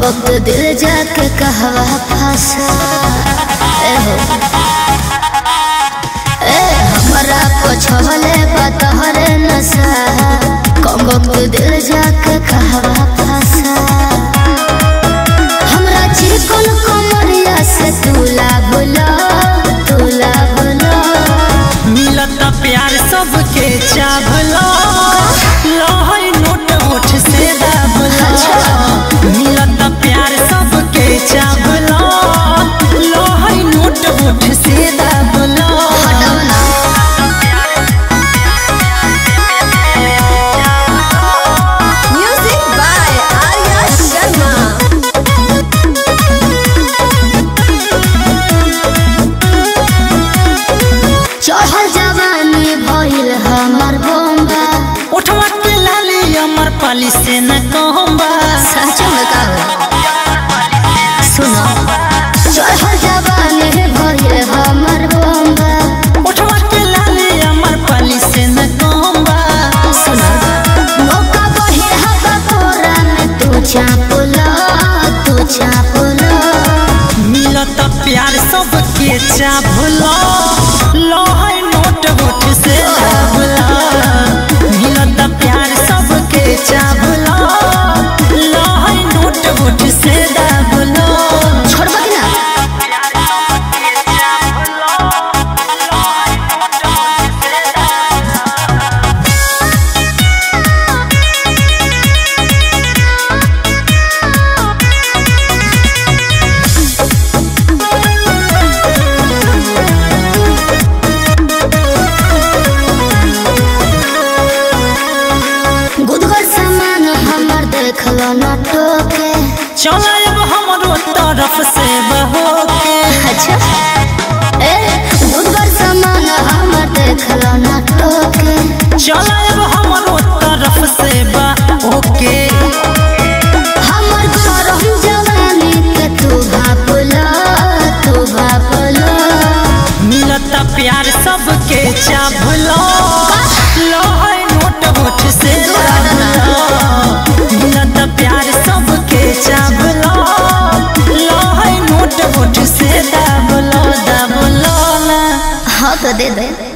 वक्त दिल जाके कहवा फंसा ए हो ए हमरा पछले बतहरे नशा कम वक्त दिल जाके कहवा फंसा हमरा चिकन कमरिया से तुला बोला तुला बोला मिलत प्यार सबके चावला लहई नोट ओठ से दाबला मिलत प्यार सबके चावला लहई नोट ओठ से दाबला Music by Arya Sharma. चढ़ल जवानी भइल हमर बोम्बा उठवा के लाली अमर पाली से न कहबा सच में का सुनो चढ़ल जवानी भइल हमर बोम्बा उठवा के लाली अमर पाली से न कहबा सुनो मौका बहे हवा तोरा में तू चापला तू चापला मिलत प्यार सबके चावला लहई नोट ओठ से दाबला मिलत प्यार सबके चावला लहई नोट ओठ से दाबला छोड़बा कि ना गुदगर सामान हमर देखलो न टोके चला अब हमरो तरफ से बहोके अच्छा ए गुदगर सामान हमर देखलो न टोके चला अब हमरो तरफ से बहोके हमर गरम जवानी के तू भापला तू भापला मिलत प्यार सबके चावला लहई नोट ओठ से दाबला मिलत प्यार सबके चावला लहई नोट ओठ से दाबला दाबला हाँ तो दे दे